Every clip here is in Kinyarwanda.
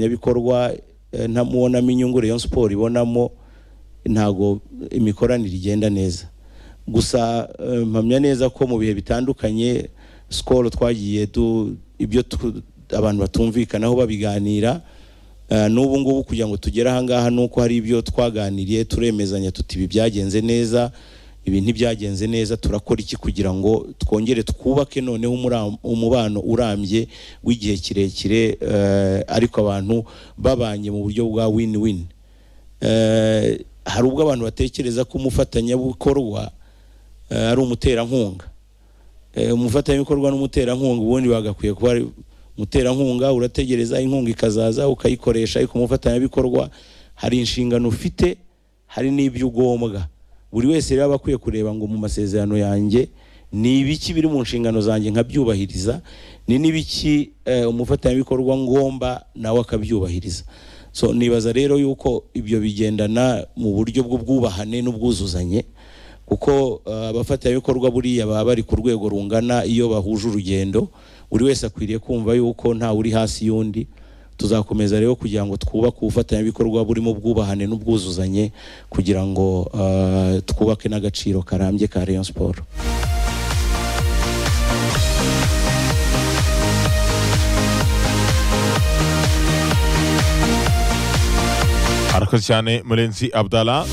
abafatanyabikorwa ntamubonamo inyungu Rayon Sport ibonamo ntago imikoranire igenda neza gusa eh, mpamya neza ko mu bihe bitandukanye skolo twagiye du ibyo tu- abantu batumvikanaho babiganira eh, n'ubu ngubu kugira ngo tugere ahangaha ni uko hari ibyo twaganiriye turemezanya tuti ibi byagenze neza ibi ntibyagenze neza turakora iki kugira ngo twongere twubake noneho umura- umubano urambye w'igihe kirekire eh, ariko abantu babanye mu buryo bwa win-win Eh, hari ubwo abantu batekereza ko umufatanyabikorwa eh, ari umuterankunga Eh, umufatanyabikorwa n'umuterankunga ubundi bagakwiye kuba ari umuterankunga urategereza inkunga ikazaza ukayikoresha ariko umufatanyabikorwa hari inshingano ufite hari n'ibyo ugombwa buri wese rero aba akwiye kureba ngo mu masezerano yanjye ni ibiki biri mu nshingano zanjye nkabyubahiriza ni n'ibiki eh, umufatanyabikorwa ngomba nawe akabyubahiriza so nibaza rero yuko ibyo bigendana mu buryo bw'ubwubahane n'ubwuzuzanye kuko eh, abafatanyabikorwa buriya baba bari ku rwego rungana iyo bahuje urugendo buri wese akwiriye kumva yuko nta uri hasi y'undi tuzakomeza rero kugira ngo twubake ubufatanyabikorwa burimo ubwubahane n'ubwuzuzanye kugira ngo eh, twubake n'agaciro karambye ka Rayon Sport arakoze cyane murenzi abdala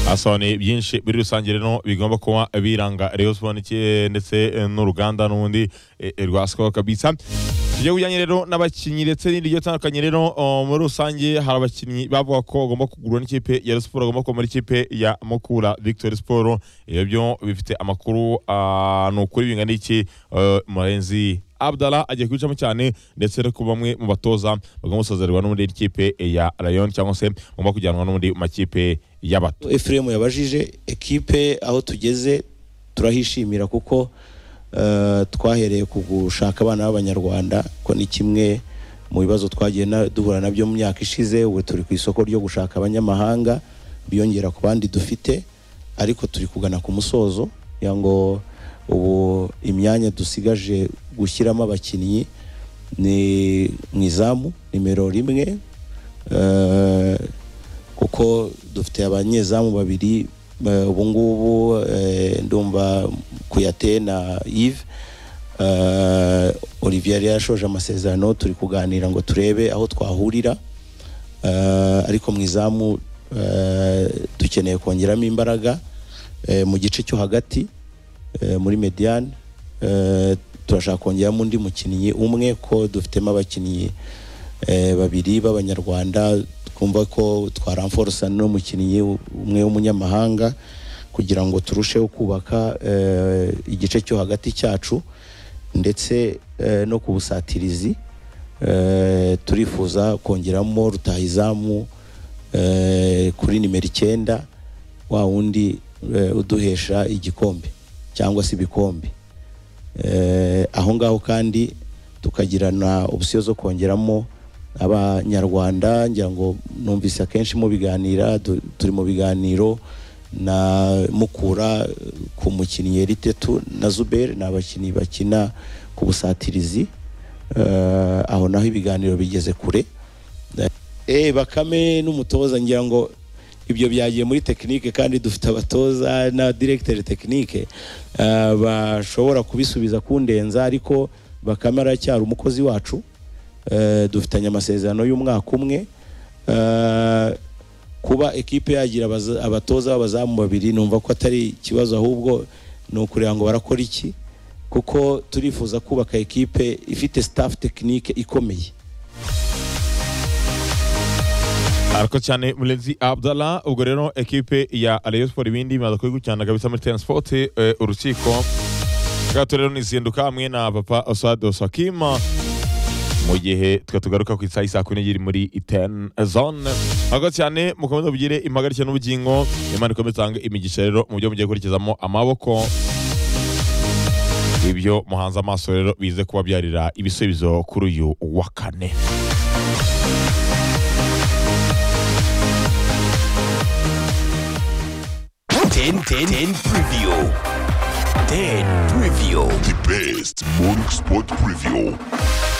asobanuye byinshi muri rusange rero bigomba kuba biranga Rayon Sport n'iki- ndetse eh, n'uruganda n'ubundi eh, eh, rwa Skol kabisa ibyo bijyanye rero n'abakinnyi ndetse n'ibindi bigiye bitandukanye rero oh, muri rusange hari abakinnyi bavuga ko bagomba kugurwa n'ikipe ya Rayon Sport bagomba kuba muri ikipe ya Mukura Victory Sport ibyo byo bifite amakuru ah, ni ukuri bingana iki eh, murenzi Abdala agiye kwicamo cyane ndetse no ku bamwe mu batoza bagomba gusezererwa n'ubundi ikipe ya Rayon cyangwa se bagomba kujyanwa n'ubundi mu makipe y'abato Ephraim yabajije ekipe aho tugeze turahishimira kuko eh, twahereye ku gushaka abana b'abanyarwanda ko ni kimwe mu bibazo twagiye na- duhura nabyo mu myaka ishize ubu turi ku isoko ryo gushaka abanyamahanga biyongera ku bandi dufite ariko turi kugana ku musozo kugira ngo ubu imyanya dusigaje gushyiramo abakinnyi ni mu izamu nimero rimwe eh, kuko dufite abanyezamu babiri eh, ubu ngubu eh, ndumva kuyate na Yves eh, Olivier yari yashoje amasezerano turi kuganira ngo turebe aho twahurira Eh, ariko mu izamu eh, dukeneye kongeramo imbaraga eh, mu gice cyo hagati eh, muri mediane eh, turashaka kongeramo undi mukinnyi umwe ko dufitemo abakinnyi eh, babiri b'abanyarwanda twumva ko twaramforosa n'umukinnyi umwe w'umunyamahanga kugira ngo turusheho kubaka eh, igice cyo hagati cyacu ndetse eh, no ku busatirizi eh, turifuza kongeramo rutahizamu eh, kuri nimero icyenda wa wundi eh, uduhesha igikombe cyangwa se ibikombe eh, aho ngaho kandi tukagirana opsiyo zo kongeramo abanyarwanda ngira ngo numvise akenshi mu biganira du- turi mu biganiro na mukura eh, ku mukinnyi eritetu na zuberi ni abakinnyi bakina ku busatirizi Eh, aho naho ibiganiro bigeze kure eh bakame n'umutoza ngira ngo ibyo byagiye muri tekinike kandi dufite abatoza na directeur tekinike eh, bashobora kubisubiza kundenza ariko bakame aracyari umukozi wacu Eh, dufitanye amasezerano y'umwaka umwe Eh, kuba ekipe yagira abaza- abatoza b'abazamu babiri numva ko atari ikibazo ahubwo ni ukureba ngo barakora iki kuko turifuza kubaka ekipe ifite staff tekinike ikomeye arakoze cyane murenzi abdala ubwo rero ekipe ya Rayon Sport ibindi bimaze kubikurikirana kabisa muri Ten Sport eh, urukiko bwato rero nizinduka hamwe na papa Osad Osakima mu gihe twe tugaruka ku isaha isaa kumi n'ebyiri muri ten zone murakoze cyane mukomeze mugire impagarike n'ubugingo imana ikomeze itange imigisha rero mu byo mugiye gukurikizamo amaboko ibyo muhanze amaso rero bize kubabyarira ibisubizo kuri uyu wa kane Ten Ten Ten Preview. Ten Preview. The best Morning Sport Preview.